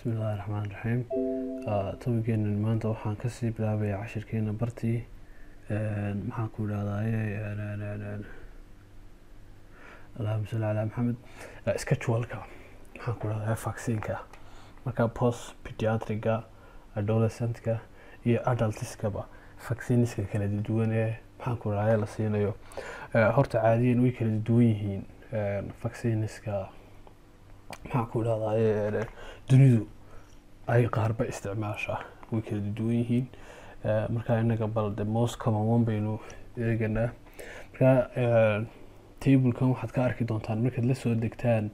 bismillahi raxmaan raxiim tobigeena maanta waxaan kasii bilaabaya cashirkeena bartii maxaan ku idhahdaye allahuma salli calaa maxamed scheduleka maxaan ku idhahdaye vaccineka marka post pediatriga adolescentka iyo adultiskaba vacciniska kala duwan ee maxaan ku idhahdaye la siinayo horta caadiyan way kala duwan yihiin vacciniska maxaan ku idhahdaye dunidu ay qaarba isticmaasha way kala duwan yihiin marka inaga bal the most common one baynu eeganaa marka tablekan waxaad ka arki doontaan markaad la soo degtaan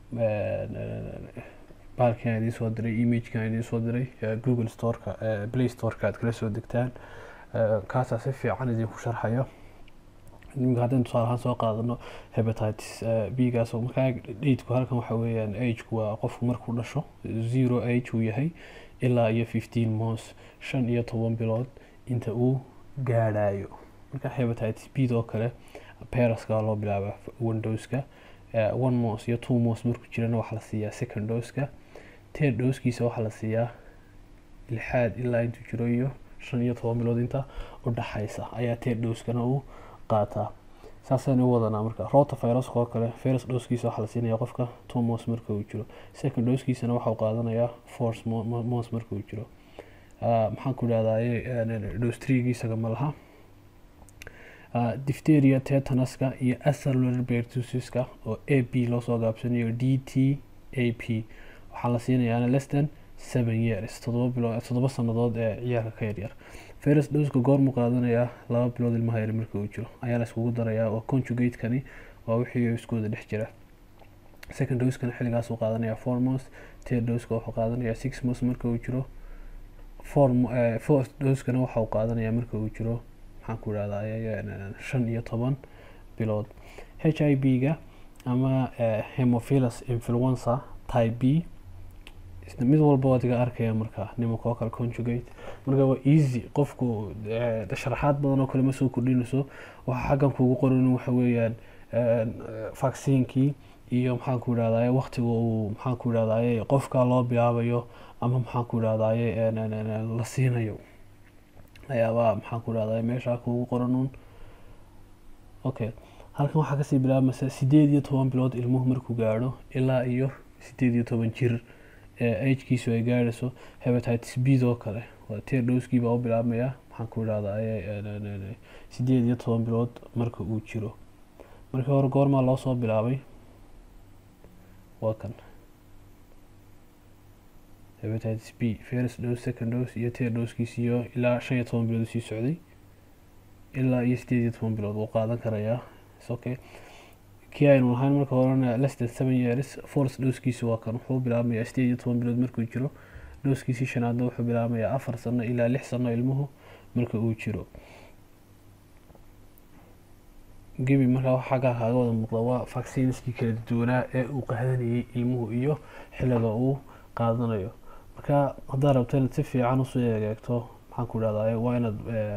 baalkan idiin soo diray imagekan idiin soo diray google storeka play storeka aad kala soo degtaan kaasaa si fiican idinku sharxaya nimanka haddaynu tusaale ahaan soo qaadano hepatitis b gaas oo markaa dhaidku halkan waxa weeyaan ageku waa qofku markuu dhasho zero age uu yahay ilaa iyo fifteen months shan iyo toban bilood inta uu gaadhayo marka hepatitis b doo kale peraska loo bilaaba one doska one months iyo two months markuu jirana waxaa la siiyaa second doska third doskiisa waxaa la siiyaa lixaad ilaa intuu jiro iyo shan iyo toban bilood inta u dhaxaysa ayaa third doskana uu qaataa saasaynu u wadanaa marka rota viruska oo kale virus dhoskiisa waxaa la siinaya qofka two months marka uu jiro second dhoskiisana waxau qaadanayaa force months marka uu jiro maxaan ku idhahdaye dhostrigiisaga ma laha difteria tetanaska iyo acellular pertusska oo a b loosoo gaabsanayo d t a p waxaa la siinayaa less than seven years todoba bilood toddoba sanadood ee ciyaalka ka yaryar virus dhoska goormu qaadanayaa laba bilood ilmaha yar marka uu jiro ayaa la iskugu darayaa oo conjugatekani waa wixii iskooda dhex jira second doskana xilligaas uu qaadanayaa four months third doska wuxuu qaadanayaa six months marka uu jiro four fourth doskana waxa uu qaadanayaa marka uu jiro maxaan ku idhahdaa shan iyo toban bilood h i b ga ama hemophilus influenza type b mid walba waad iga arkaya marka nimankookale conjugate marka waa easy qofku sharaxaad badan oo kale ma soo kordhinayso waxa xaggan kuugu qoran waxa weeyaan vaccinkii iyo maxaan ku idhahdaye waktiga uu maxaan ku idhahdaye qofka loo bilaabayo ama maxaan ku idhahdaye la siinayo ayaabaa maxaan ku idhahdaye meeshaa kuugu qoranun okay halkan waxaa kasii bilaabmaysa sideed iyo toban bilood ilmuhu markuu gaadho ilaa iyo sideed iyo toban jir agekiisu ay gaadhayso hepatitis b doo kale waa tier dhowskii baa u bilaabmaya maxaan ku idhahdaye sideed iyo toban bilood marka uu jiro markii hore goormaa loo soo bilaabay waa kan hepatitis b first dose second dose iyo tier dhowskiisiyo ilaa shan iyo toban bilood sii socday ilaa iyo sideed iyo toban bilood wuu qaadan karayaa okay kii aynu lahayn marka horena less than seven years force dhowskiisi waa kan wuxuu bilaabmayaa sideed iyo toban bilood markuu jiro dhowskiisii shanaadna wuxuu bilaabmayaa afar sano ilaa lix sano ilmuhu marka uu jiro gebi markaa wax xaggaa kaaga wada muuqda waa vaccineskii kala duwanaa ee uu qaadanayay ilmuhu iyo xilliga uu qaadanayo marka haddaad rabto inaad si fiican usoo egeegto maxaan ku idhahdaye waa inaad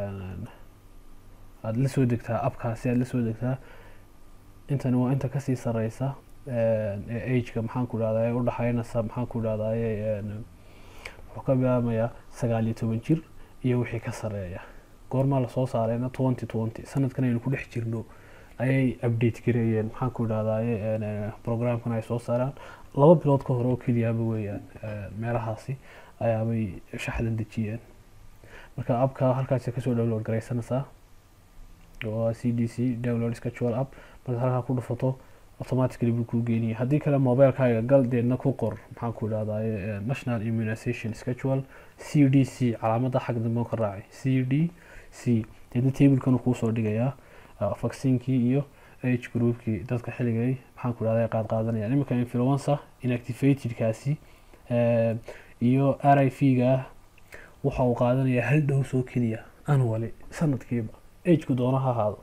aada la soo degtaa abkaasi aada la soo degtaa intani waa inta kasii sareysa ee ageka maxaan ku idhahdaye udhaxeynaysa maxaan ku idhahdaye wuxuu ka bilaabmayaa sagaal iyo toban jir iyo wixii ka sareeya goormaa lasoo saareyna twenty twenty sanadkan aynu ku dhex jirno ayay update gareeyeen maxaan ku idhahdaye programkan ay soo saaraan laba bilood ka hore oo keliyaaba weeyaan meelahaasi ayaabay shaxdan dejiyeen marka abka halkaasi kasoo download gareysanaysaa waa c d c download schedule app markaad halkaa ku dhufato automatically buu kuu geeniyay haddii kale mobilekaaga gal deedna ku qor maxaan ku idhahdaye national immunization schedule c d c calaamadda xag dambe ka raacay c d c deedna tablekan kuusoo dhigayaa vaccinkii iyo age groupkii dadka xilligay maxaan ku idhahda qaad qaadanaya iminka influenza inactivatedkaasi iyo r i v ga waxa uu qaadanayaa hal dhows oo keliya annually sanadkiiba ageku doona ha ahaado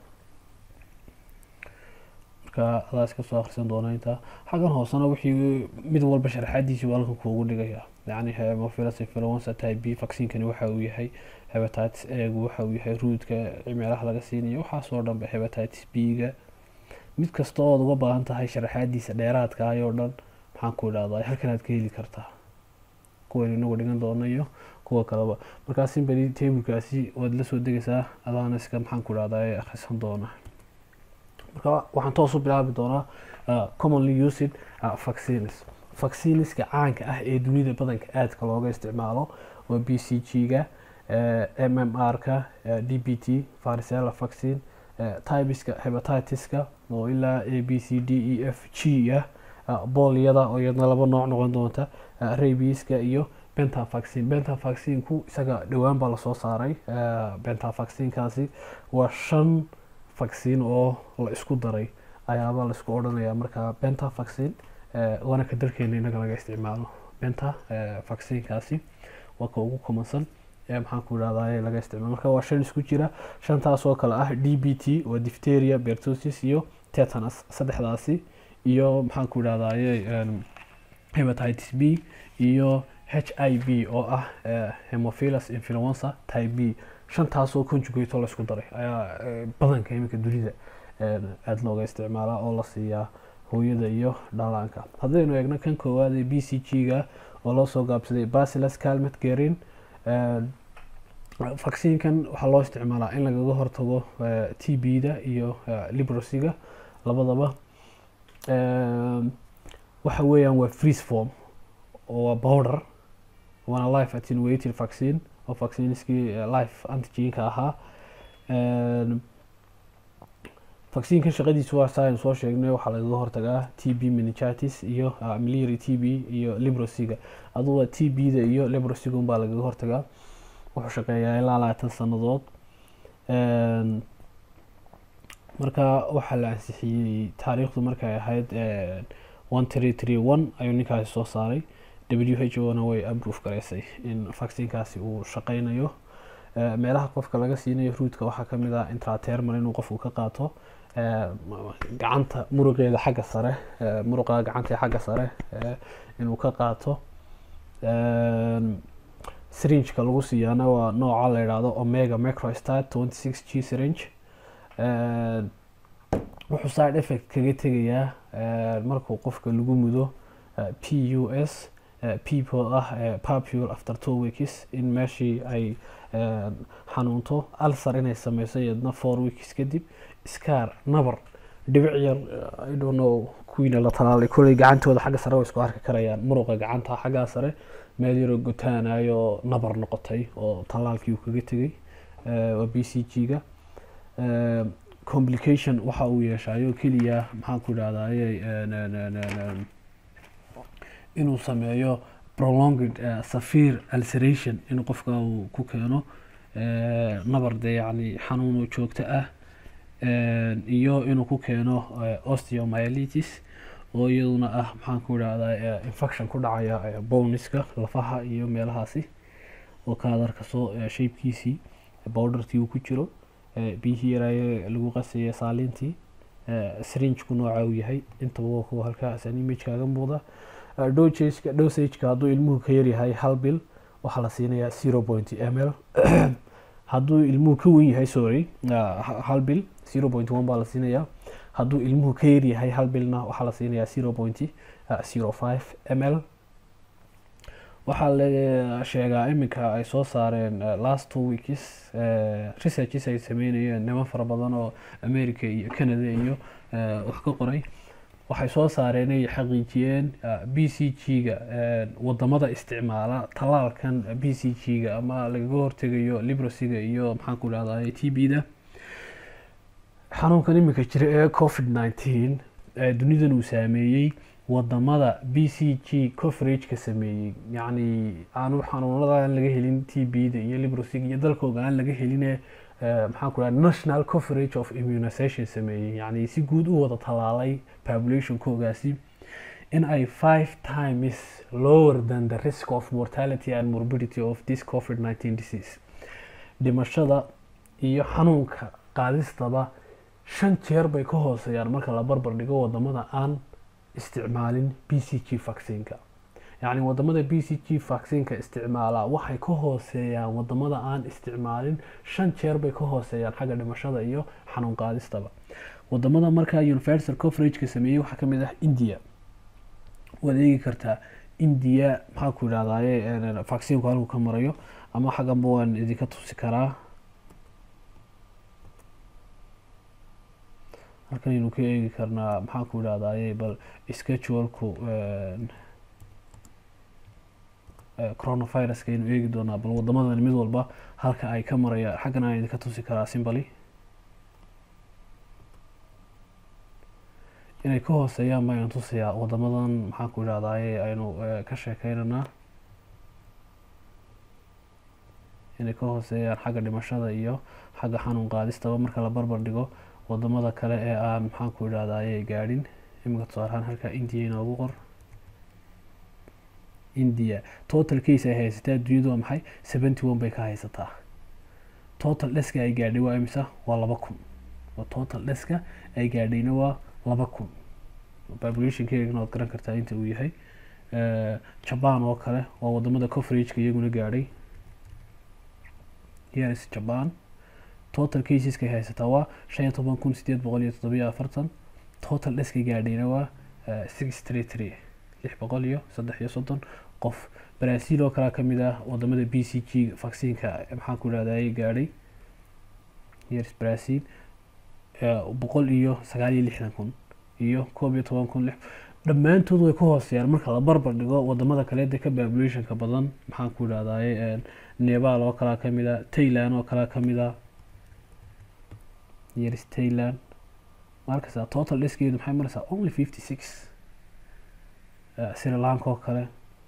marka adaa iska soo akhrisan doona intaa xaggan hoosena wixii mid walba sharaxaadiisii waa halkan kuugu dhigaya yacni hemophilus influenza type b vaccinkani waxa uu yahay hepatitis egu waxa uu yahay ruudka meelaha laga siinayo waxaasoo dhanba hepatitis b ga mid kasta ood uga baahan tahay sharaxaadiisa dheeraadka ayoo dhan maxaan ku idhahdaa halkan aad ka heli kartaa kuwaynu inagu dhigan doono iyo kuwa kaleba markaa simbly tablekaasi waad la soo degaysaa adaana iska maxaan ku dhahdaa ee akhrisan doona marka waxaan toos u bilaabi doonaa commonly used vaccines vacciniska caanka ah ee dunida badanka aadka looga isticmaalo waa b c g-ga m m r-ka d b t varicella vaccine tybiska hepatitiska oo ilaa a b c d e f g ah booliyada oo iyadna laba nooc noqon doonta rabiska iyo benta vaccine benta vaccine-ku isaga dhowaan baa lasoo saaray benta vaccine-kaasi waa shan vaccine oo la isku daray ayaaba la isku odhanaya marka benta vaccine waana ka dalkeena inaga laga isticmaalo benta vaccine-kaasi waa ka ugu komansan maxaan ku idhahdaa laga isticmaalo marka waa shan isku jira shantaas oo kale ah d b t waa difteria bertosis iyo tetanus saddexdaasi iyo maxaan ku idhahdaye hepatitis b iyo h i b oo ah hemophilus influenza type b shantaasoo conjugato la isku daray ayaa badanka iminka dunida aada looga isticmaalaa oo la siiyaa hooyada iyo dhalaanka haddaynu eegno kan koowaad ee b c g-ga oo loo soo gaabsaday basilas calmet gerin vaccinekan waxaa loo isticmaalaa in lagaga hortago t b-da iyo librosiga labadaba waxa weeyaan waa freeze form oo waa powder waana life attenuated vaccine oo vaccineskii life antigenka ahaa vaccinekan shaqadiisu waa saa aynu soo sheegnay waxaa lagaga hortagaa t b meningitis iyo miliary t b iyo librosiga aduga t b-da iyo librosiga unbaa lagaga hortagaa wuxuu shaqeeyaa ilaa labaatan sanadood marka waxaa la ansixiyey taariikhdu markay ahayd one tree tree one ayuu ninkaasi soo saaray w h o na way aprove garaysay in vaccinekaasi uu shaqeynayo meelaha qofka laga siinayo ruudka waxaa kamid ah intratermal inuu qofku ka qaato gacanta muruqeeda xagga sare muruqa gacanta xagga sare inuu ka qaato syringeka lagu siiyaana waa nooca la yidhaahdo omega microstat twenty six g syringe wuxuu side effect kaga tegayaa markuu qofka lagu mudo p u s people ah papule after two weeks in meeshii ay xanuunto alsar inay sameyso iyadna four weeks kadib scar nabar dhibic yar i don't know kuwiina la talaalay koley gacantooda xagga sare way isku arki karayaan muruqa gacanta xaggaa sare meel yaroo gotaanayo nabar noqotay oo talaalkii uu kaga tegay waa b c g-ga complication waxa uu yeeshaayo keliya maxaan ku idhahdaye inuu sameeyo prolonged safir ulceration in qofka uu ku keeno nabar dee yani xanuun oo joogto ah iyo inuu ku keeno osteomyelitis oo iyaduna ah maxaan ku idhahdaa infection ku dhacaya bowniska lafaha iyo meelahaasi oo kaadarka soo shaybkiisii bowdhartii uu ku jiro biyihii yaraaye lagu qasaya saaliintii srinjku nooca uu yahay intaba waa kuwa halkaasaan image kaaga muuqda dosageka dosageka hadduu ilmuhu ka yaryahay hal bil waxaa la siinayaa zero point m l hadduu ilmuhu ka wen yahay sorry hal bil zero point one baa la siinayaa hadduu ilmuhu ka yaryahay hal bilna waxaa la siinayaa zero point zero five m l waxaa la sheegaa iminka ay soo saareen last two weeks researches ay sameynayeen niman fara badan oo america iyo canada iyo wax ka qoray waxay soo saareen ay xaqiijiyeen b c g-ga wadamada isticmaala talaalkan b c g-ga ama lagaga hortegayo librosiga iyo maxaan ku dhahday t b da xanuunkan iminka jira ee covid nineteen dunidan uu saameeyey wadamada b c g coverageka sameeyey yacni aanu xanuunada aan laga helin t b da iyo librosig iyo dalkooga aan laga heline maxaan ku dhaha national coverage of immunization sameeyey yacni si guud u wada talaalay populationkoogaasi in ay five times lower than the risk of mortality and morbidity of this covid nineteen disease dhimashada iyo xanuunka qaadistaba shan jeer bay ka hooseeyaan marka la barbar dhigo wadamada aan isticmaalin b c g vaccineka yacni wadamada b c g vaccineka isticmaalaa waxay ka hooseeyaan wadamada aan isticmaalin shan jeer bay ka hooseeyaan xagga dhimashada iyo xanuun qaadistaba wadamada markaa universal coverageka sameeyey waxaa kamid ah india waad eegi kartaa india maxaa ku yidhahdaye vaccinku halku ka marayo ama xagganba waan idinka tusi karaa halkan aynu ka eegi karnaa maxaan ku yidhahdaye bal schedulku coronaviruska aynu eegi doonaa bal wadamadan mid walba halka ay ka maraya xaggan aan idinka tusi karaa simbali inay ka hooseeyaan baynu tusayaa wadamadan maxaan ku yidhahdaye aynu ka sheekeynanaa inay ka hooseeyaan xagga dhimashada iyo xagga xanuun qaadistaba marka la barbar dhigo wadamada kale ee aan maxaan ku yidhahdaye gaadhin iminka tusaalahaan halkaa india inoogu qor india total case ay haysataa adduunyadu waa maxay seventy one bay ka haysataa total dheska ay gaadhay waa imisa waa laba kun oo total dheska ay gaadhayna waa laba kun populationkeegana waad garan kartaa inta uu yahay jaban oo kale waa wadamada coverageka iyaguna gaadhay years jaban total caseska ay haysataa waa shan iyo toban kun sideed boqol iyo toddobiyo afartan total dheskay gaadhayna waa six three three lix boqol iyo saddex iyo soddon qof brazil oo kalea kamid ah wadamada b c g vaccineka maxaan ku yidhahdaye gaadhay years brazil boqol iyo sagaal iyo lixdan kun iyo koob iyo toban kun lix dhammaantood way ka hooseeyaan marka la barbar dhigo wadamada kaleeda ka populationka badan maxaan ku yidhahdaye nepal oo kalea kamid a tailand oo kalea kamid a years tailand markasa total dhiskeedu maxay maraysaa only fifty six sri lanka oo kale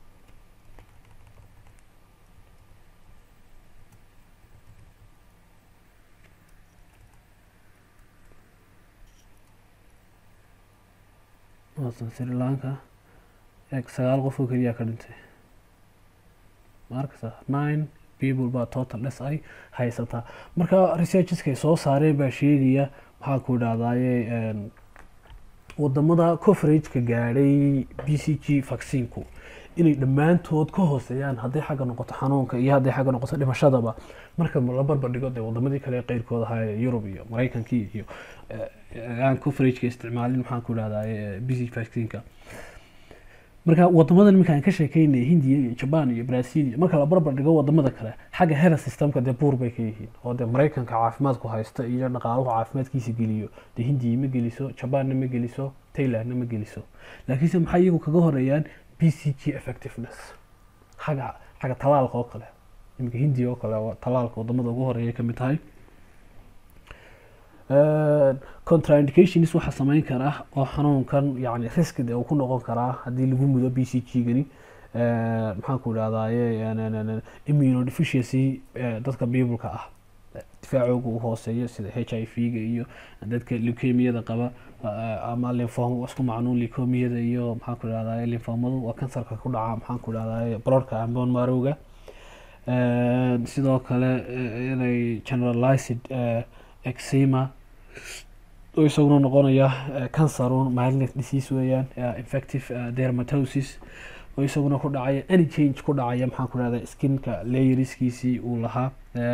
waatan sri lanka eeg sagaal qof oo keliyaa ka dhintay markasa nine people baa total dhes ay haysataa marka researcheskay soo saareen baa sheegaya maxaa ku idhahdaye wadamada coverageka gaadhay b c g vaccinku inay dhammaantood ka hooseeyaan hadday xagga noqoto xanuunka iyo hadday xagga noqoto dhimashadaba marka la barbar dhigo dee wadamadii kale ee qeyrkooda ahaa yurub iyo mareykankii iyo aan coverageka isticmaalin maxaan ku idhahdaye b c vaccinka marka wadamadan iminka aan ka sheekeynaya hindiya iyo jaban iyo brazil iyo marka la barbar dhigo wadamada kale xagga health systemka dee buur bay ka yihiin oo dee mareykanka caafimaadku haysta iyo dhaqaaluhu caafimaadkiisa geliyo dee hindiya ma geliso jabanna ma geliso tailandna ma geliso laakiinse maxay iyagu kaga horeeyaan b c g effectiveness xagga xagga talaalka oo kale iminka hindiya oo kale talaalka wadamada ugu horeeya kamid tahay contraindications waxaa sameyn karaa oo xanuunkan yani riski de uu ku noqon karaa haddii lagu mudo b c g gani maxaan ku idhahdaye immunodeficiency dadka bibleka ah difaacooga u hooseeya sida h i v ga iyo dadka leukemiyada qaba ama linfom isku macnuun leukemiyada iyo maxaan ku idhahdaye linfomadu waa kansarka ku dhaca maxaan ku idhahdaye brorka ambon marowga sidoo kale inay generalized exima oo isaguna noqonaya cancerun malignant disease weeyaan infective dermatosis oo isaguna ku dhacaya any change ku dhacaya maxaan ku dhahda skinka layeriskiisii uu lahaa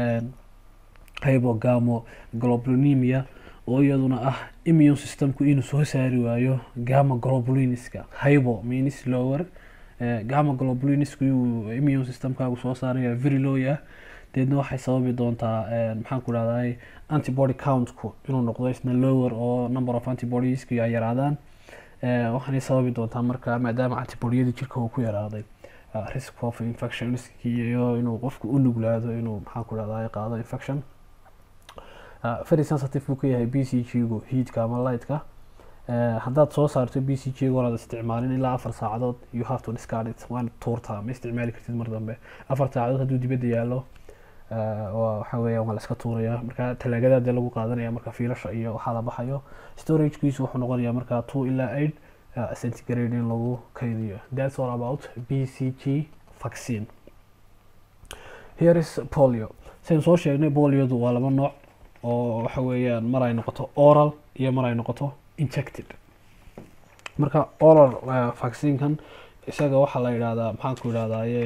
hybogamo globulinemia oo iyaduna ah immune systemku inuu soo saari waayo gama globuliniska hybo means lower gama globuliniska inuu immune systemkaagu soo saaraya very low ah deedna waxay sababi doontaa maxaan ku dhahday antibody countku inuu noqdo isna lower oo number of antibodieski ay yaraadaan waxaanay sababi doontaa marka maadaama antibodyadii jirka uu ku yaraaday risk of infection iyo inuu qofku u nuglaado inuu maxaan ku dhahday qaado infection very sensitive buu ka yahay b c g gu heatka ama lightka haddaad soo saarto b c g goolaad isticmaalin ilaa afar saacadood you have to discard it waana tuurtaa ma isticmaali kartid mar dambe afar saacadood hadduu dibadda yaallo waxa weeya waa la iska tuuraya marka talaagada dee lagu qaadanaya marka fiilasha iyo waxaa la baxayo storagekiisu wuxuu noqonayaa marka two ilaa eight centigrade in lagu kaydiyo that's all about b c g vaccine here is polio saynu soo sheegnay poliodu waa laba nooc oo waxa weeyaan mar ay noqoto oral iyo mar ay noqoto injected marka oral vaccinekan isaga waxaa la yidhahdaa maxaan ku yidhahdaye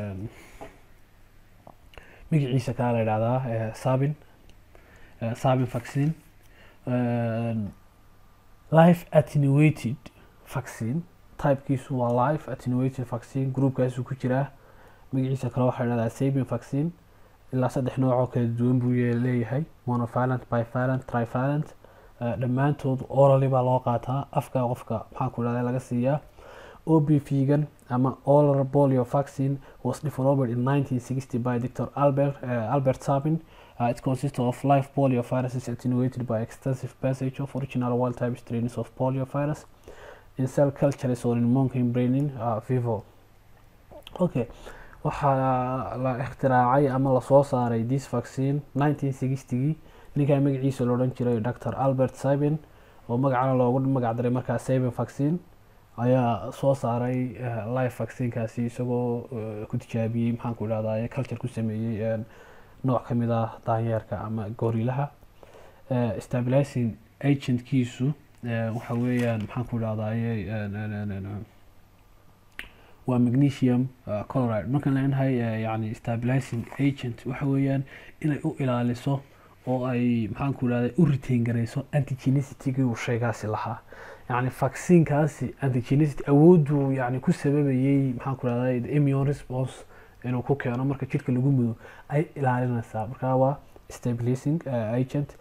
magaciisa kaa la yidhahdaa sabin sabin vaccine life attenuated vaccine typekiisu waa live attenuated vaccine groupkaasuu ku jiraa magaciisa kale waxaa dhahdaa sabin vaccine ilaa saddex nooc oo kala duwan buu leeyahay monovalent bivalent trivalent dhammaantood orally baa loo qaataa afka qofka maxaa ku dhahda laga siiyaa OBV-gan ama oral polio vaccine was developed in 1960 by Dr. Albert uh, Albert Sabin. Uh, it consists of live polio viruses attenuated by extensive passage of original wild type strains of polio virus in cell cultures or in monkey brain uh, vivo. Okay. waxaa la ikhtiraacay ama lasoo saaray this vaccine 1960gii ninkaa magaciisa la odhan jiray dr albert sabin oo magacana loogu magacdaray markaa sabin vaccine ayaa soo saaray live vaccinekaasi isagoo ku tijaabiyey maxaan ku idhahdaye culture ku sameeyey nooc ka mid ah daanyeerka ama goorilaha stabilizing agentkiisu waxa weeyaan maxaan ku idhahdaye waa magnesium chloride markaan leenahay yani stabilizing agent waxa weeyaan inay u ilaaliso oo ay maxaan ku idhahda u retain garayso antigenicitygii uu shaygaasi lahaa yani vaccinekaasi antigenicity awooduu yani ku sababayey maxaan ku idhahda immune response inuu ku keeno marka jidhka lagu mudo ay ilaalinaysaa marka waa stabilizing agent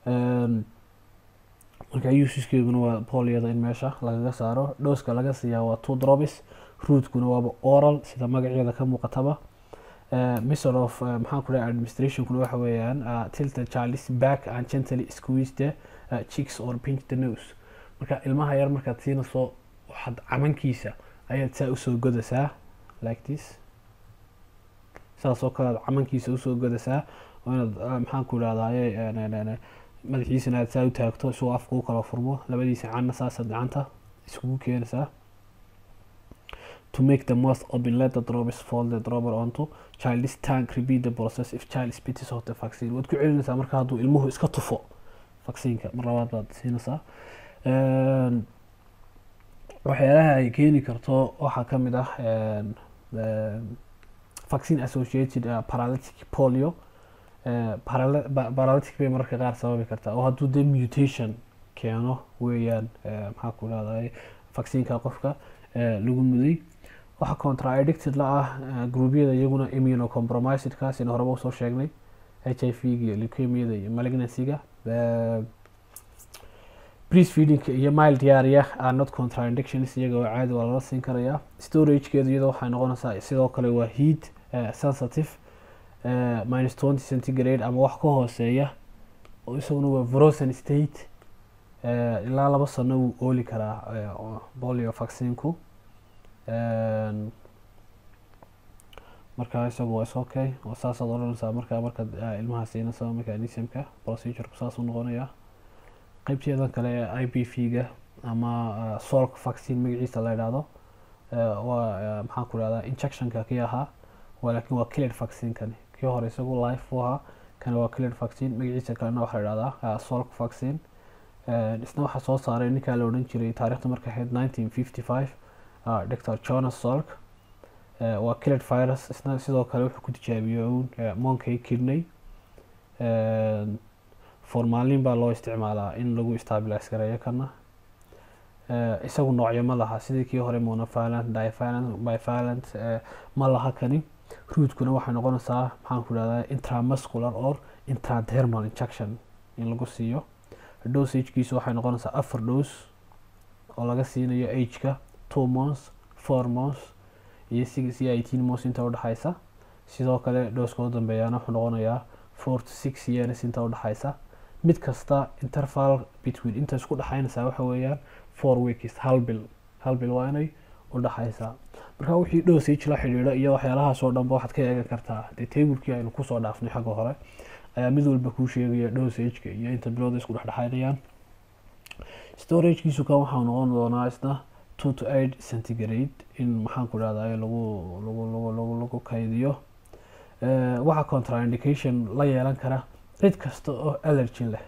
marka usiskeeduna waa poliyada in meesha lagaga saaro dhooska laga siiyaa waa two drops rootkuna waaba oral sida magaceeda ka muuqataba method of maxaan ku dhahay administrationkuna waxa weeyaan tilt the child back and gently squeeze the cheeks or pinch the nose marka ilmaha yar markaad siinayso waxaad camankiisa ayaad saa usoo godaysaa like this saas oo kale aad camankiisa usoo godaysaa oo inaad maxaan ku idhahdaye madaxiisana aad saa u taagto isagoo afka u kala furmo labadiisa canna saasaad gacanta iskugu keenaysaa to make the most open let the drops fall the dropper onto child's tank repeat the process if child spits of the vaccine waad ku celinaysaa marka hadduu ilmuhu iska tufo vaccineka mar labaad baad siinaysaa waxyaalaha ay keeni karto waxaa ka mid ah vaccine associated uh, paralytic polio paralytic bay mararka qaar sababi kartaa oo hadduu dee mutation keeno weeyaan maxaa ku dhahday vaccineka qofka lagu muday waxaa contradicted la ah gruubyada iyaguna immunocompromised kaasina horeba usoo sheegnay h i v ga leukemiyada iyo malignancyga breastfeedingka iyo mild diarrhea are not contradictions iyaga oo caadi waa lala siin karayaa storagekeedu iyadoo waxay noqonaysaa sidoo kale waa heat sensitive minus twenty centigrade ama wax ka hooseeya oo isaguna waa frozen state ilaa laba sano wuu ooli karaa polio vaccinku marka isagu waa is okay oo saasaad odhanaysaa markaa markaad ilmaha siinaysa mechanismka procedureku saas u noqonayaa qeybteedan kale ee i b v ga ama solk vaccine magaciisa la idhaahdo waa maxaan ku idhahdaa injectionka kii ahaa waa laakiin waa cleared vaccine kani kii hore isagu life u ahaa kani waa cleared vaccine magaciisa kalena waxaa la idhahdaa solk vaccine isna waxaa soo saaray ninkaa la odhan jiray taarikhda marka ahayd nineteen fifty five dr jonas solk waa cleared virus isna sidoo kale wuxuu ku tijaabiyey uun monkey kidney formalin baa loo isticmaalaa in lagu stabilize gareeyo kana isagu noocyo ma laha sidii kii hore monovalent divalent bivalent ma laha kani ruutkuna waxay noqonaysaa maxaan ku idhahdaa intramuscular or intradermal injection in lagu siiyo dosagekiisu waxay noqonaysaa afar dose oo laga siinayo ageka two months four months iyo six iyo eighteen months inta udhexaysa sidoo kale dhooska u dambeeyaana wuxuu noqonayaa four to six years inta udhexaysa mid kasta interval between inta isku dhexaynaysaa waxa weeyaan four weeks hal bil hal bil waa inay udhexaysaa marka wixii dosage la xidhiidho iyo waxyaalahaas oo dhanba waxaad ka eegan kartaa dee tablekii aynu kusoo dhaafnay xagga hore ayaa mid walba kuu sheegaya dosageka iyo inta bilooda isku dhexdhexaynayaan storagekiisu kan waxaa noqon doonaa isna two to eight centigrade in maxaan ku idhahdaa lagu lagu lagu lagu lagu kaydiyo waxaa contraindication la yeelan kara cid kasta oo allergy leh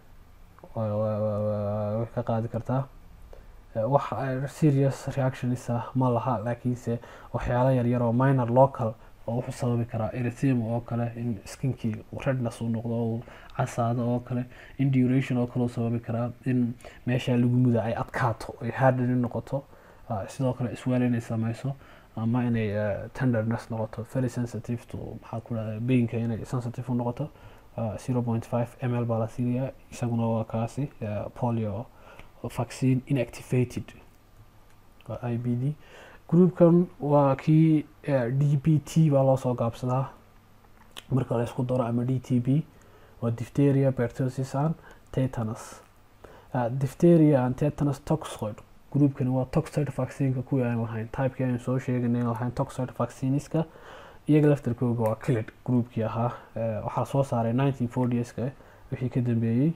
way ka qaadi kartaa wax serious reactionisa ma laha laakiinse waxyaalo yaryar oo minor local oo wuxuu sababi karaa erythema oo kale in skinkii redness uu noqdo oo casaado oo kale in duration oo kale uu sababi karaa in meesha lagu muda ay adkaato ay harden noqoto sidoo kale isweel inay sameyso ama inay tenderness noqoto very sensitive to maxaa ku dhahda bainka inay sensitive u noqoto zero point five m l baa la siinayaa isaguna waa kaasi polio vaccine inactivated waa i b d groupkan waa kii d b t baa loo soo gaabsadaa marka la isku daro ama d t b waa diphtheria pertussis and tetanus diphtheria and tetanus toxoid groupkani waa toxoid vaccineka kuwii aan lahayn typekii aan soo sheeganay lahayn toxoid vacciniska iyaga laftarkooga waa kilid groupkii ahaa waxaa soo saaray nineteen fortieska wixii ka dambeeyey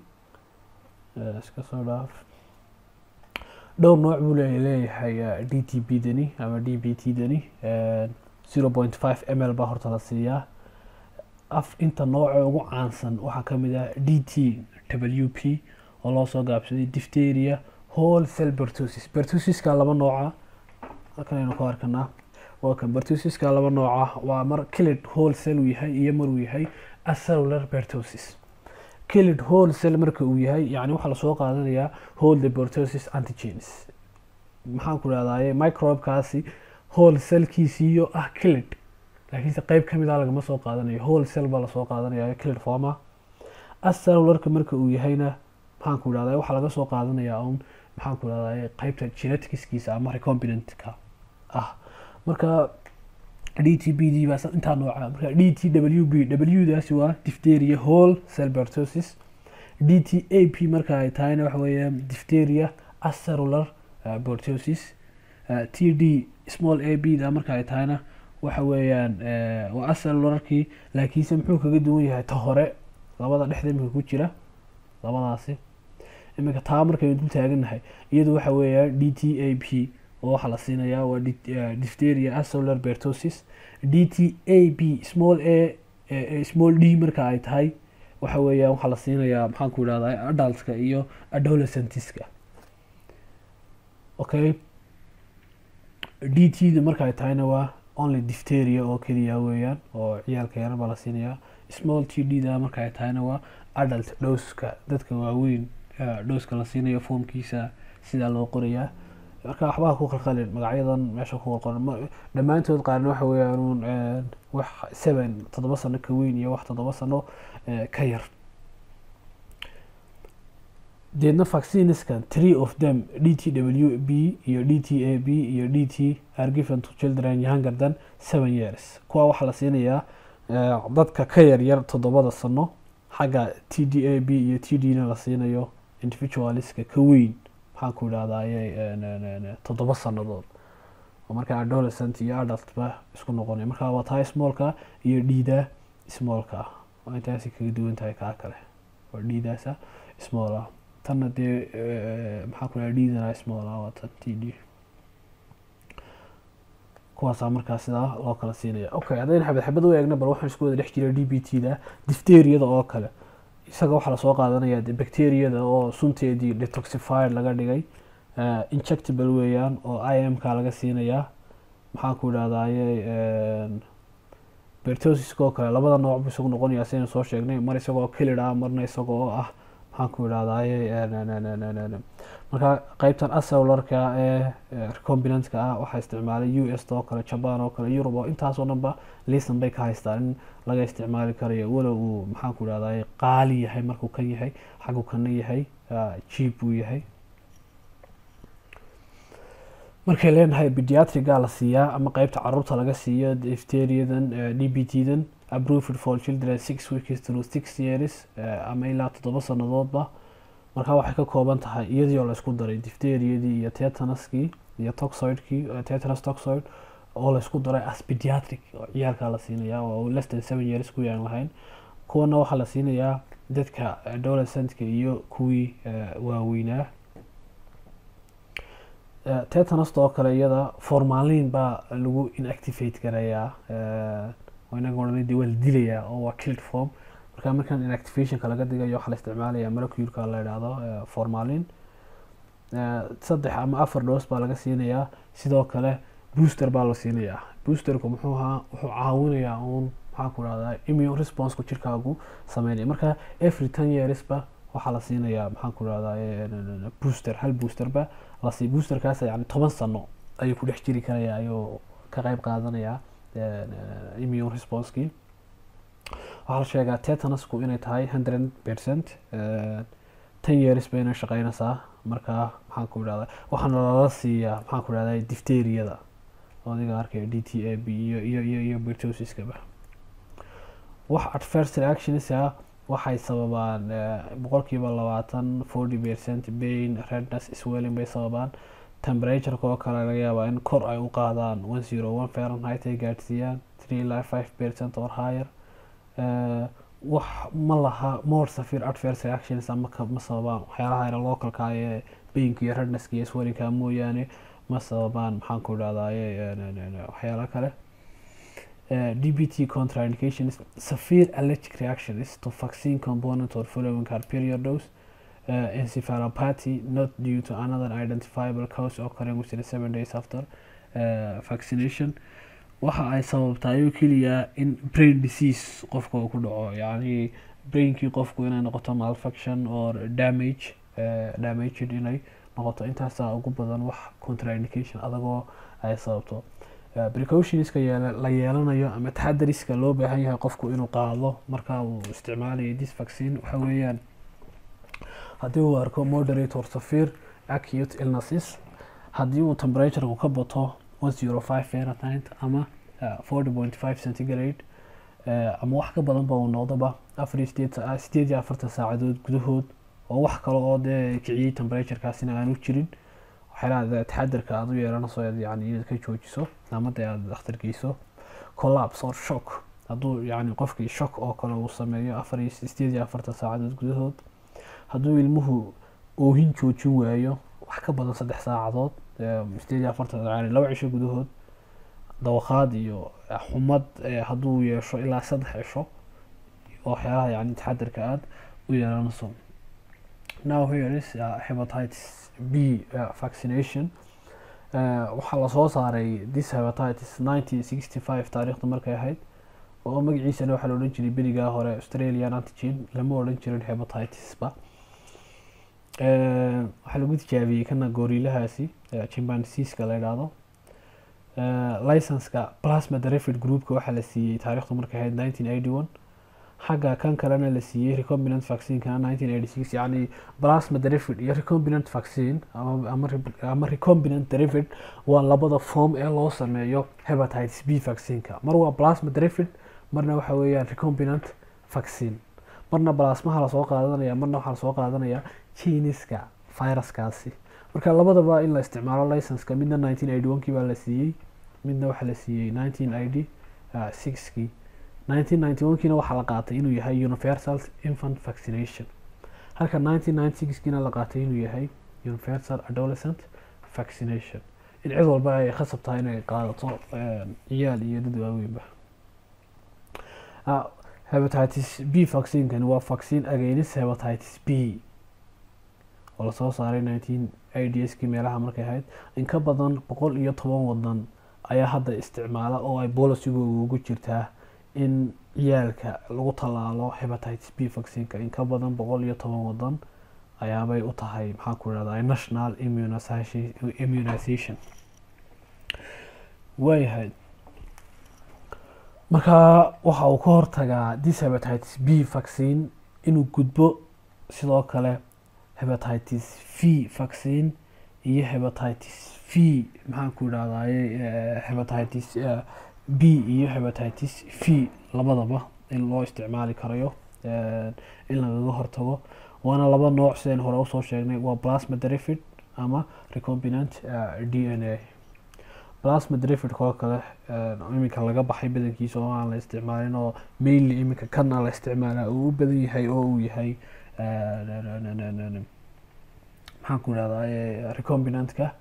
iska soo dhaaf dhowr nooc buu leeyahay d t b dani ama d b t dani zero point five m l baa horta la siiyaa af inta nooca ugu caansan waxaa kamid ah d t w p oo loo soo gaabsaday diphtheria whole cell bertusis bertusiska laba nooca halkan aynu ku arkanaa waa kan bertusiska laba nooca waa mar kilid whole cell uu yahay iyo mar uu yahay acellular bertusis kilid whole cell marka uu yahay yani waxaa lasoo qaadanayaa whole the bertusis antigens maxaan ku rahdaye microbekaasi whole cellkiisiiyo ah kilid laakiinse qeyb kamid a lagama soo qaadanayo whole cell baa lasoo qaadanaya kilid forma acellularka marka uu yahayna maxaan ku idhahda waxaa laga soo qaadanayaa un maxaan ku idhahda qeybta geneticskiisa ama recombinantka ah marka d t b d baa intaa nooca marka d t w b w daasi waa diphtheria whole cell bertosis d t a p marka ay tahayna waxa weeyaan diphtheria acellular bertosis t d small a b da marka ay tahayna waxa weeyaan waa acellularkii laakiinse muxuu kaga duwan yahay ta hore labada dhexda imika ku jira labadaasi iminka taa markaynu dul taaganahay iyadu waxa weeyaan d t a p oo waxaa la siinayaa waa diphtheria acellular bertosis d t a b small a small d marka ay tahay waxa weeyaan waxaa la siinayaa maxaan ku idhahdaa adultka iyo adolescentiska okay d t da marka ay tahayna waa only diphtheria oo keliya weeyaan oo ciyaalka yaran baa la siinayaa small t d da marka ay tahayna waa adult dhowska dadka waaweyn dhowska la siinayo foomkiisa sidaa loo qorayaa marka waxbaa ku qalqalin magacyadan meesha ku qalqalan dhammaantood qaarna waxa weeyaan wax seven toddoba sano ka weyn iyo wax toddoba sano ka yar deedna vaccineskan three of them d t w b iyo d t a b iyo d t are given to children younger than seven years kuwa waxaa la siinayaa dadka ka yar yar toddobada sano xagga t d a b iyo t d na la siinayo individualiska ka weyn maxaan ku idhahdaye toddoba sanadood oo marka adolescent iyo adultba isku noqonaya marka waa tahay smallka iyo dhiida smallka waa intaasi kaga duwan tahay kaa kale waa dhiidaasa small ah tanna dee maxaan ku idhaha dhiidana small ah waa tan t d kuwaasaa markaa sidaa loo kala siinaya okay haddayna xabad xabad u eegna bal waxaan isku wada dhex jira d b t da diphteriyada oo kale isaga waxaa lasoo qaadanaya de bacteriyada oo sunteedii detoxified laga dhigay injectable weeyaan oo i m ka laga siinayaa maxaan ku idhahdaye bertosiska oo kale labada nooc bu isagu noqonaya sidaynu soo sheegnay mar isagoo kelid ah marna isagoo ah maxaan ku idhahdaye marka qeybtan acellularka ee recombinantka ah waxaa isticmaalay u s oo kale jaban oo kale eurub oo intaasoo dhanba lisan bay ka haystaan in laga isticmaali karayo walow uu maxaan ku idhahdaye qaali yahay markuu kan yahay xaggu kana yahay jiib uu yahay markay leenahay pediatriga la siiyaa ama qeybta caruurta laga siiyo difteriadan d b t dan approved for children six weeks through six years ama ilaa toddoba sanadoodba markaa waxay ka kooban tahay iyadii oo laysku daray difteriyadii iyo tetanuskii iyo toxoidkii tetanus toxoid oo laysku daray as pediatric oo ciyaalkaa la siinayaa oo less than seven years kuwii aan lahayn kuwana waxaa la siinayaa dadka adolescentka iyo kuwii waaweynaa tetanust oo kale iyada formalin baa lagu inactivate garayaa inaga odhanay dee waa la dilayaa oo waa killed form marka markan inactivationka laga dhigayo waxaa la isticmaalaya moleculeka la idhaahdo formalin saddex ama afar dhoos baa laga siinayaa sidoo kale booster baa la siinayaa boosterku muxuu ahaa wuxuu caawinayaa uun maxaan ku dhahdaa immune responseku jirkaagu sameynaya marka every ten yearsba waxaa la siinayaa maxaan ku dhahdaa booster hal boosterba lasi boosterkaas yani toban sano ayuu ku dhex jiri karaya ayuu ka qeyb qaadanayaa immune responseki waxaa la sheegaa tetanusku inay tahay hundred percent ten years bayna shaqeynaysaa markaa maxaan ku idhahda waxaana lala siiyaa maxaan ku idhahda difteriyada adiga arkaya d t a b iyo iyo iyo iyo bertosiskaba wax adverse reactions ah waxay sababaan boqolkiiba labaatan forty percent pain redness swelling bay sababaan temperatureka oo kale laga yaabaa in kor ay u qaadaan one zero one fahrenheit ay gaadhsiiyaan three ilaa five percent or higher wax ma laha more severe adverse reactions ama ma sababaan waxyaalaha yara localka ee painka iyo rednesska iyo swellingka mooyaane ma sababaan maxaan ku idhahdaye waxyaala kale dbt contraindications severe allergic reactions to vaccine component or following her period dose uh, encephalopathy not due to another identifiable cause occurring within seven days after uh, vaccination waxa ay sababtaay oo keliya in brain disease qofka uu ku dhaco yacni brainkii qofku inay noqoto malfunction or damage uh, damaged inay noqoto intaasaa ugu badan wax contraindication adagoo ay sababto precautionska la yeelanayo ama taxadariska loo baahan yahay qofku inuu qaado marka uu isticmaalayo this vaccine waxa weeyaan haddii uu arko moderate or severe acute illnesses haddii uu temperaturegu ka bato one zero five fahrenheit ama forty point five centigrade ama wax ka badanba uu noqdoba afar sideed sideed iyo afartan saacadood gudahood oo wax kale oo dee kiciyey temperaturekaasina aanu jirin waxyaalaha taxadarka aada u yeelanayso yani inaad ka joojiso ama dee aada dhakhtar geyso collapse or shock hadduu yani qofkii shock oo kale uu sameeyo afar iyo sideed iyo afartan saacadood gudahood hadduu ilmuhu oohin joojin waayo wax ka badan saddex saacadood sideed iyo afartan yani laba cisho gudahood dawaqaad iyo xumad hadduu yeesho ilaa saddex cisho waxyaalaha yani taxadarka aada u yeelanayso now here is uh, hepatitis b uh, vaccination waxaa lasoo saaray this hepatitis nineteen sixty five taariikhda markay ahayd oo magaciisana waxaa la odhan jiray berigaa hore australian antigen lama odhan jirin hepatitisba waxaa lagu tijaabiyey kana goriilahaasi chimpanzeeska la idhaahdo licenska plasma derived groupka waxaa la siiyey taariikhdu markay ahayd nineteen eighty one xagga kan kalena la siiyey recombinant vaccinekana nineteen eighty six yacni plasma derived iyo recombinant vaccine ama ama recombinant derived waa labada form ee loo sameeyo hepatitis b vaccineka mar waa plasma derived marna waxa weeyaan recombinant vaccine marna plasmaha lasoo qaadanaya marna waxaa lasoo qaadanaya jiniska viruskaasi marka labadaba in la isticmaalo licenska midna nineteen eighty one kii baa la siiyey midna waxaa la siiyey nineteen eighty six kii nineteen ninety one kiina waxaa la qaatay inuu yahay universal infant vaccination halka nineteen ninety six kiina la qaatay inuu yahay universal adolescent vaccination in cid walba ay khasab tahay inay qaadato ciyaal iyo dad waaweynba hepatitis b vaccinekani waa vaccine against hepatitis b oo lasoo saaray nineteen ids kii meelaha markay ahayd in ka badan boqol iyo toban wadan ayaa hadda isticmaala oo ay bolisigooda ugu jirtaa in ciyaalka lagu tallaalo hepatitis b vaccineka in ka badan boqol iyo toban wadan ayaabay u tahay maxaan ku idhahdaa national immunization waayahay markaa waxa uu ka hortagaa this hepatitis b vaccine inuu gudbo sidoo kale hepatitis v vaccine iyo hepatitis v maxaan ku idhahdaye hepatitis b iyo hepatitis v labadaba in loo isticmaali karayo in lagaga hortago waana laba nooc sideen hore usoo sheegnay waa plasma derived ama recombinant d n a plasma derived koo kale iminka laga baxay badankiisa oo aan la isticmaalin oo mainly iminka kana la isticmaala uu u badan yahay oo uu yahay maxaan ku idhahdaa recombinantka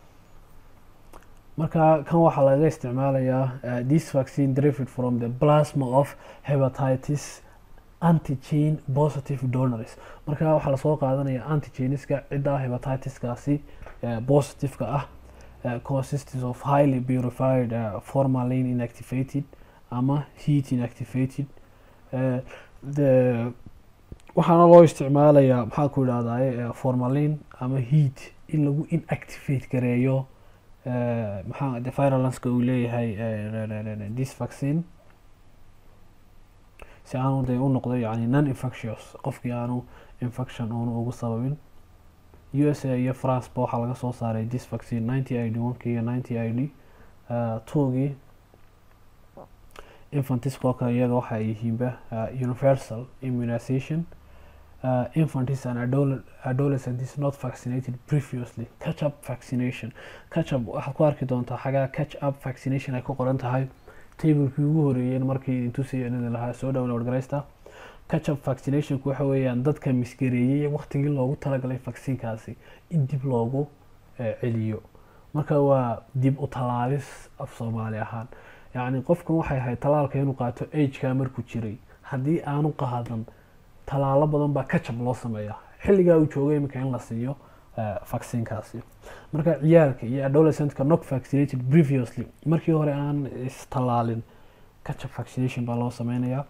marka kan waxaa laga isticmaalayaa this vaccine derived from the plasma of hepatitis antigen positive donors marka waxaa lasoo qaadanaya antigeniska cidda hepatitiskaasi positiveka ah consists of highly purified uh, formalin inactivated ama heat inactivated uh, the waxaana loo isticmaalayaa maxaa ku idhahdaye formalin ama heat in lagu inactivate gareeyo maxaa de virulenska uu leeyahay this vaccine si aanu de u noqdo yani non infectious qofkii aanu infection uunu ugu sababin u s a iyo france ba waxaa laga soo saaray this vaccine ninety i d one-kii iyo ninety i d two-gii infantiskoo kale iyaga waxa ay yihiinba universal immunization uh, infantis and adole adolescent is not vaccinated previously catch up vaccination catch up waxaad ku arki doontaa xagaa catch up vaccination ay ku qoran tahay tablekii ugu horeeyeen markii intusay inada lahaa soo download garaysta catch up vaccinationku waxa weeyaan dadka misgareeyey waqtigii loogu talagalay vaccinkaasi in dib loogu celiyo marka waa dib u talaabis af soomaali ahaan yacni qofkan waxay ahayd talaalka inuu qaato ageka markuu jiray haddii aanu qaadan talaalo badan baa kajab loo sameeya xilligaa uu joogay iminka in la siiyo vaccinkaasi marka ciyaalka iyo adolescentka not vaccinated previously markii hore aan istalaalin kajab vaccination baa loo sameynayaa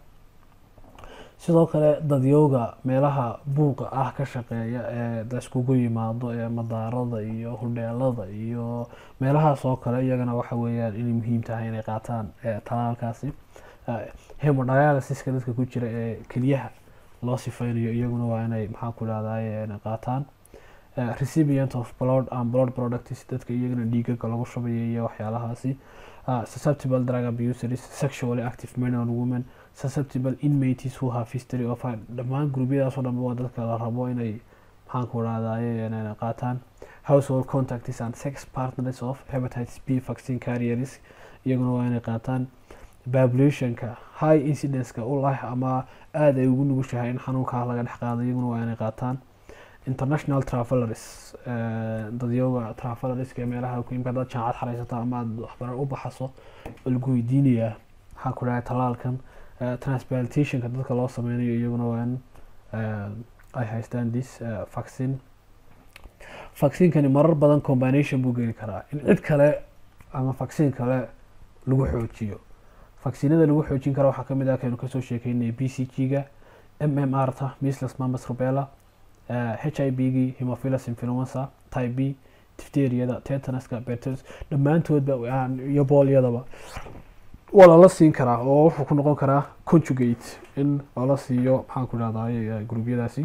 sidoo kale dadyooga meelaha buuqa ah ka shaqeeya ee da iskugu yimaado ee madaarada iyo hudheelada iyo meelahaas oo kale iyagana waxa weeyaan inay muhiim tahay inay qaataan talaalkaasi hemodialysiska dadka ku jira ee keliyaha loo sifeynayo iyaguna waa inay maxaa ku dhahday qaataan recipient of blood and blood products dadka iyagana dhiigaga lagu shubayo iyo waxyaalahaasi susceptible drug abusers sexually active men and women susceptible inmates who have history of dhammaan gruubyadaasoo dhanba waa dadka la rabo inay maxaan ku dhahdaye qaataan household contacts and sex partners of hepatitis b vaccine carriers iyaguna waa inay qaataan populationka high incidenceka u lah ama aada ay ugu nugushahay in xanuunkaa laga dhex qaado iyaguna waa inay qaataan international travelers dadyooga travelerska meelaha imka dad jaacad xaraysata ama aad waxbaran u baxaso oo lagu weydiinayaa maxaa ku dhahay talaalkan transplantationka dadka loo sameynayo iyaguna waa in ay haystaan this vaccine vaccinkani marar badan combination buu geli karaa in cid kale ama vaccine kale lagu xoojiyo vaccinada lagu xoojin kara waxaa kamid ah kaynu kasoo sheekeynay b c g ga m m r ta misles mamas rubella h i b gii hemophilus influenza type b tifteriyada tetanaska betes dhammaantoodba iyo boolyadaba waa lala siin karaa oo wuxuu ku noqon karaa conjugate in lala siiyo maxaan ku dhahday gruubyadaasi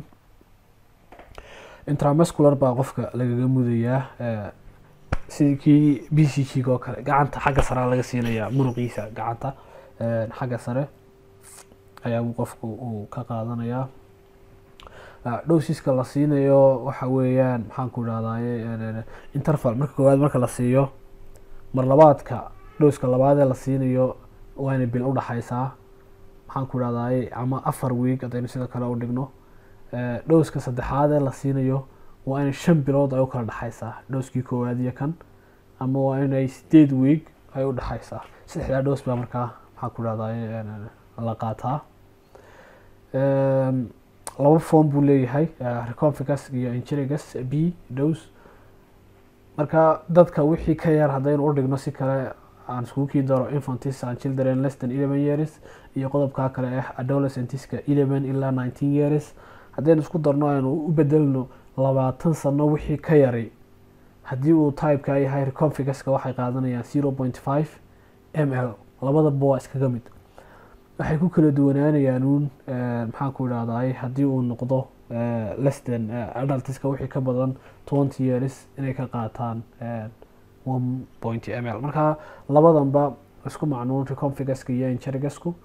intramuscular baa qofka lagaga mudayaa sidii kii b c g oo kale gacanta xagga sarea laga siinayaa muruqiisa gacanta xagga sare ayaa qofku uu ka qaadanayaa dhowsiska la siinayo waxa weeyaan maxaan ku dhahdaye interval marka koowaad marka la siiyo mar labaadka dhowska labaadee la siinayo waa inay bil udhaxaysaa maxaan ku dhahdaye ama afar week haddaynu sida kale u dhigno dhowska saddexaadee la siinayo waa inay shan bilood ay u kala dhexaysaa dhowskii koowaad iyo kan ama waa inay sideed week ay u dhexaysaa saddexdaa dhows baa markaa maxaa ku dhahdaye la qaataa laba form buu leeyahay reconficus iyo ingerigus b dose marka dadka wixii ka yar haddaynu u dhigno si kale aan iskugu kii daro infantis and children less than eleven years iyo qodobkaa kale ah adolescentiska eleven ilaa nineteen years haddaynu isku darno aynu u bedelno labaatan sano wixii ka yaray haddii uu typeka yahay reconficuska waxay qaadanayaan zero point five m l labadaba waa iskaga mid waxay ku kala duwanaanayaan uun maxaan ku idhahday haddii uu noqdo leston adaltiska wixii ka badan twenty years inay ka qaataan one point m l marka labadanba isku macnuun reconficuska iyo ingerigasku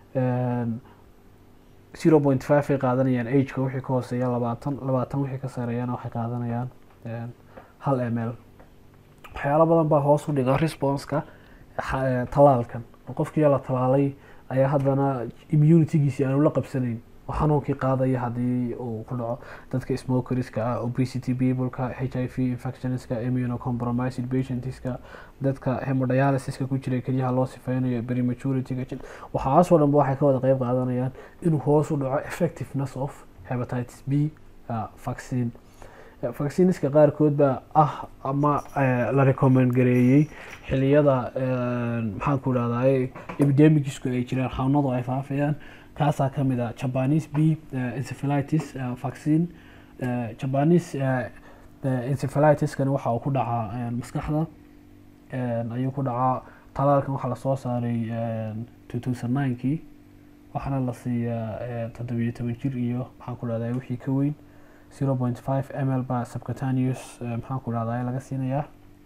zero point five ay qaadanayaan ageka wixii ka hooseeya labaatan labaatan wixii ka sareeyana waxay qaadanayaan hal m l waxyaalo badan baa hoos u dhiga responseka talaalkan qofkii la talaalay ayaa haddana immunitygiisi aanu la qabsanayn oo xanuunkii qaadaya haddii uu ku dhaco dadka smokerska ah obesity peopleka h i v infectionska immunocompromised patientska dadka hemodialysiska ku jira kelyaha loo sifeynayo prematuritga waxaasoo dhanba waxay ka wada qeyb qaadanayaan inuu hoos u dhaco effectiveness of hepatitis b vaccine vaccineska qaarkood baa ah ama la recommend gareeyey xiliyada maxaan ku dhahday epidemicsku ay jiraan xanuunadu ay faafayaan kaasaa kamid ah japanese b encephalitis vaccine japanese encephalitiskani waxa uu ku dhacaa maskaxda ayuu ku dhacaa talaalkan waxaa lasoo saaray two thousand ninekii waxaana la siiyaa toddobiyo toban jir iyo maxaan ku dhahdaa wixii ka weyn zero point five m l baa subcutaneous maxaan ku dhahdaa laga siinayaa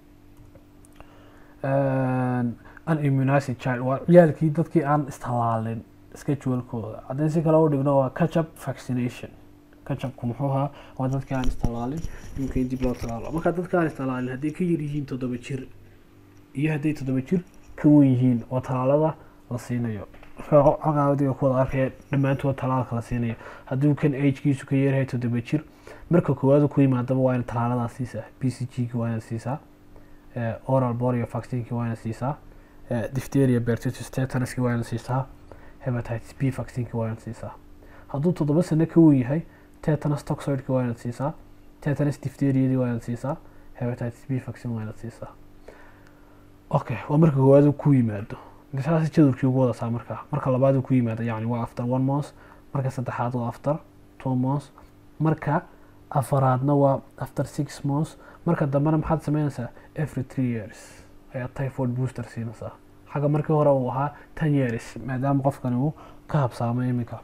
unimmunized child waa ciyaalkii dadkii aan istalaalin schedulekooda haddii si kale u dhigno waa catchup vaccination catchupku muxuu ahaa waa dadkii aan istalaalin imika in dib loo talaalo marka dadka aan istalaalin hadday ka yar yihiin toddoba jir iyo hadday toddoba jir ka wen yihiin oo talaalada la siinayo markaadiga kuwada arkaya dhammaantood talaalka la siinayo hadduu kan agkiisu ka yaryahay toddoba jir marka koowaad ku yimaadaba waa in talaaladaa siisaa b c g ki waa inaad siisaa oral borio vaccineki waa inaad siisaa difteria bertitus tetanaski waa inaad siisaa hepatitis b vaccineki waa inaad siisaa hadduu toddoba sano ka wen yahay tetanus toxoidki waa inaad siisaa tetanus difteriadii waa inaad siisaa hepatitis b vaccine waa inaad siisaa okay waa marka koowaad ku yimaado saas jadurkii ugu wadataa marka marka labaad ku yimaado yani waa after one month marka saddexaad waa after two months marka afaraadna waa after six months marka dambena maxaad sameynaysaa every three years ayaa typhoid booster siinaysaa xagga markii hore uu ahaa ten years maadaama qofkani uu ka habsaamay iminka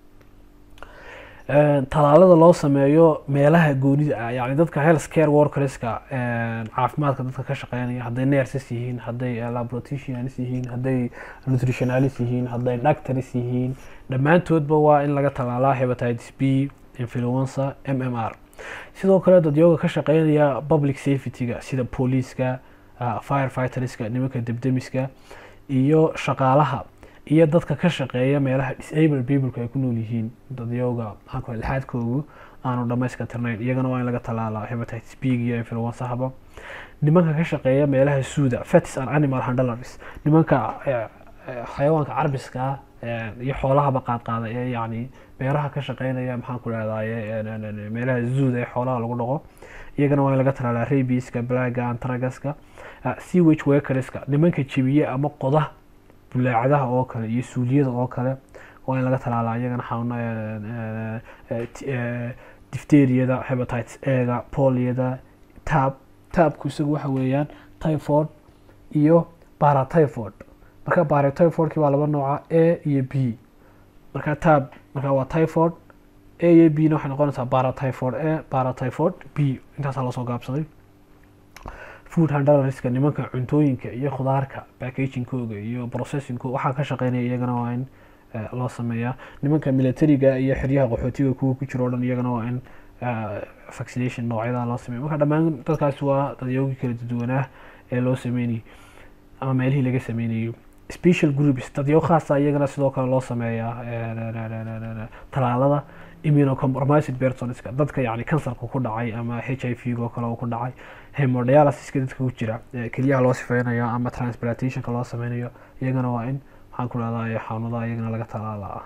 talaalada loo sameeyo meelaha goonida ah yani dadka health care workerska caafimaadka dadka ka shaqeynaya hadday nurses yihiin hadday laboroticians yihiin hadday nutritionalis yihiin hadday doctors yihiin dhammaantoodba waa in laga talaalaa hepatitis b influenza m m r sidoo kale dadyooga ka shaqeynaya public safety-ga sida booliiska firefighterska nimanka debdemiska iyo shaqaalaha iyo dadka ka shaqeeya meelaha disable peopleka ay ku nool yihiin dadyooga maxaanku lixaadkoogu aanu dhamayska tirnayn iyagana waa in laga talaalaa hepatitis b iyo influensahaba nimanka ka shaqeeya meelaha suuda fetis and animal handlers nimanka xayawaanka carbiska iyo xoolahaba qaadqaada ee yani beeraha ka shaqeynaya maxaan ku dhahdaye meelaha zuuda ee xoolaha lagu dhaqo iyagana waa in laga talaalaa rabiska blaga antragaska sewage workerska nimanka jebiye ama qoda bulaacadaha oo kale iyo suuliyada oo kale waa in laga talaalaa iyagana xanuuna difteriyada hepatitis ega poliyada tab tabku isagu waxa weeyaan typhoid iyo paratyphoid marka paratyphoidki waa laba nooca a iyo b marka tab marka waa typhoid a iyo b na waxay noqonaysaa paratyphoid a paratyphoid b intaasaa lasoo gaabsaday food handlerska nimanka cuntooyinka iyo khudaarka packagingkooga iyo processingkooga waxaa ka shaqeynaya iyagana waa in loo sameeyaa nimanka militariga iyo xeryaha qaxootiga kuwa ku jiro o dhan iyagana waa in vaccination noocyada loo sameeya marka dhammaan dadkaasi waa dadyoogii kala duwanaa ee loo sameynayay ama meelihii laga sameynayo special groups dadyo khaasa iyagana sidoo kale loo sameeyaa talaalada immunocompromised personska dadka yani kansarka ku dhacay ama h i v oo kale ku dhacay hemodialysiska dadka ku jira keliyaha loo sifeynayo ama transplantationka loo sameynayo iyagana waa in maxaan ku dhahdaa xanuudaha iyagana laga talaalaa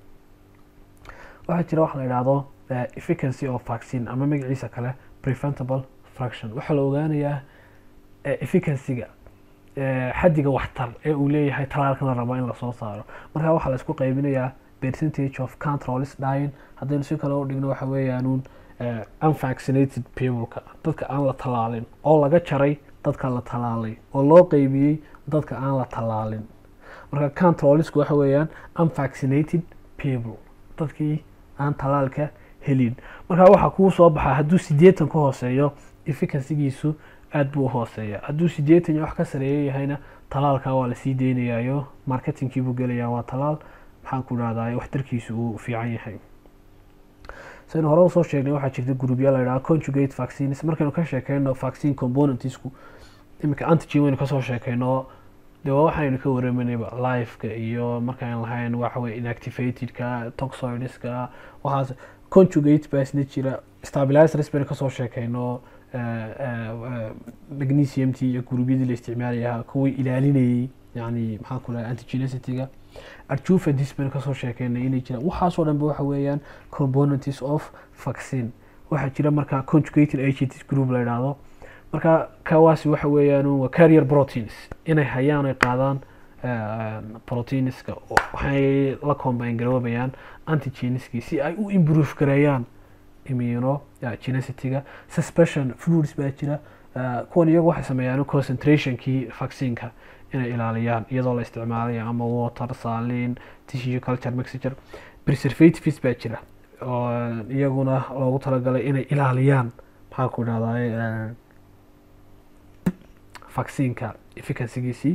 waxaa jira waxa la yidhaahdo efficacy of vaccine ama magaciisa kale preventable fraction waxaa la ogaanayaa efficacyga xaddiga waxtar ee uu leeyahay talaalkan la rabo in lasoo saaro marka waxaa la isku qaybinayaa percentage of controls dying haddaynu si kale u dhigno waxa weeyaanuun unvaccinated peopleka dadka aan la talaalin oo laga jaray dadka la talaalay oo loo qeybiyey dadka aan la talaalin marka controlsku waxa weeyaan unvaccinated people dadkii aan talaalka helin marka waxaa kuu soo baxaa hadduu sideetan ka hooseeyo efficacygiisu aada buu uhooseeya hadduu sideetan iyo wax ka sareeya yahayna talaalka waa lasii deynayayo marketingkiibuu gelayaa waa talaal maxaan ku dhahdaa waxtarkiisu uu fiican yahay saynu hore usoo sheegnay waxaa jirta groupya la yidhaha conjugate vaccines markaynu ka sheekeyno vaccine componentsku iminka antigen waynu kasoo sheekeyno de waa waxaynu ka waramanayba liveka iyo markaan lahayn waxaweye inactivatedka toxoidska waxaas conjugate baa isna jira stabilizers baynu kasoo sheekeyno magnesiumti iyo gurubyadii la isticmaalaya kuwii ilaalinayay yani maxaan ku lahay antigenicity-ga adjuvantis baynu kasoo sheekeynay inay jiraan waxaasoo dhanba waxa weeyaan components of vaccine waxaa jira marka conjugated agents group la yidhaahdo marka kawaasi waxa weeyaan waa carrier proteins inay hayaan ay qaadaan proteinska waxay la combine garoobayaan antigeniskii si ay u improve gareeyaan immuno genicity-ga suspension fluids baa jira Eh, kuwan iyagu waxay sameeyaan concentrationkii vaccineka inay ilaaliyaan iyadoo la isticmaalayo ama water salin tissue culture mixture preservatives baa jira oo iyaguna loogu talagalay inay ilaaliyaan maxaa ku dhahdaye vaccineka efficacygiisii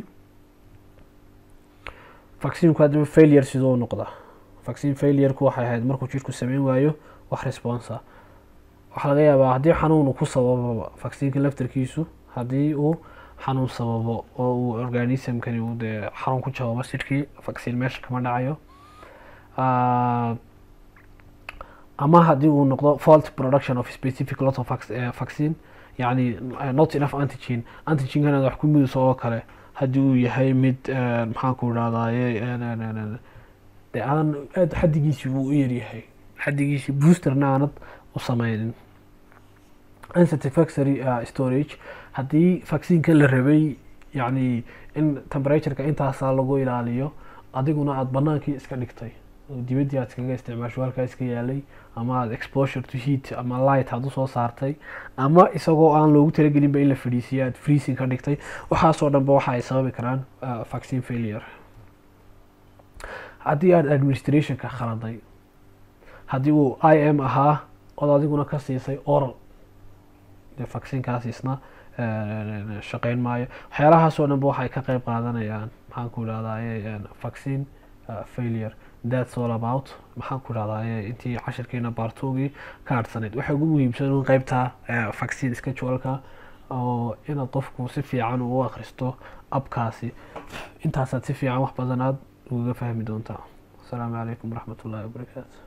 vaccinku haddaba failure sidoo u noqda vaccine failureku waxay ahayd markuu jirku sameyn waayo wax responsa waxaa laga yaabaa haddii xanuun uu ku sabababa vaccineka laftarkiisu haddii uu xanuun sababo oo uu organismkani uu dee xanuun ku jababo sirkii vaccine meesha kama dhacayo Ah, ama haddii uu noqdo fault production of specific lot of vac- eh, vaccine yani eh, not enough antigen antigenkana wax ku midayso oo kale haddii uu yahay mid eh, maxaan ku idhahdaye dee aan aad xaddigiisi buu u yaryahay xaddigiisi boosterna aanad u sameynin unsatisfactory uh, storage haddii vaccineka la rabay yani in temperatureka intaasaa lagu ilaaliyo adiguna aada banaankii iska dhigtay oo dibaddii aad iskaga isticmaasho halkaa iska yaalay ama aada exposure to heat ama light aad usoo saartay ama isagoo aan loogu talagelinba in la fadhiisiyo aada freezing ka dhigtay waxaasoo dhanba waxa ay sababi karaan uh, vaccine failure haddii aada administrationka khaladay haddii uu i m ahaa ood adiguna ka siisay oral dee vaccinkaas isna eh, shaqeyn maayo waxyaalahaasoo dhanba waxay ka qeyb qaadanayaan maxaan ku idhahdaye vaccine uh, failure that's all about maxaan ku idhahdaye intii cashirkeena baartoogii ka harhsanayd waxay ugu muhiimsan in qeybta eh, vaccine scheduleka oo inaad qofku si fiican u akhristo abkaasi intaasaad si fiican wax badan aad ugaga fahmi doontaa asalaamu calaykum waraxmat ullahi wabarakaatu